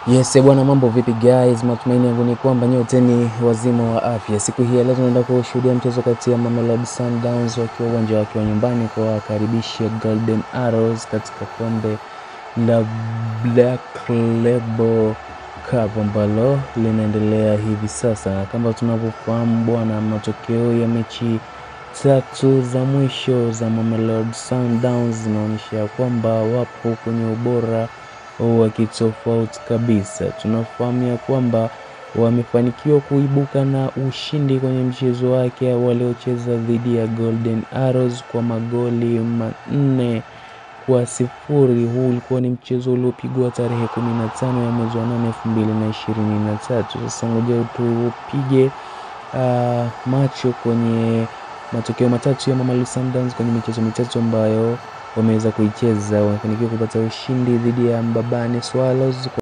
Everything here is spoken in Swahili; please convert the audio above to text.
Yes, bwana mambo vipi guys? Matumaini yangu ni kwamba nyote ni wazima wa afya. Siku hii ya leo tunaenda kushuhudia mchezo kati ya Mamelodi Sundowns wakiwa uwanja wake wa nyumbani kwa wakaribisha Golden Arrows katika kombe la Black Label Cup ambalo linaendelea hivi sasa, na kama tunavyofahamu bwana, matokeo ya mechi tatu za mwisho za Mamelodi Sundowns zinaonyesha kwamba wapo kwenye ubora wa kitofauti kabisa. Tunafahamu ya kwamba wamefanikiwa kuibuka na ushindi kwenye mchezo wake waliocheza dhidi ya Golden Arrows kwa magoli manne kwa sifuri. Huu ulikuwa ni mchezo uliopigwa tarehe 15 ya mwezi wa 8 2023. Sasa ngoja tupige uh, macho kwenye matokeo matatu ya Mamelodi Sundowns kwenye michezo mitatu ambayo wameweza kuicheza. Wamefanikiwa kupata ushindi dhidi ya Mbabane Swallows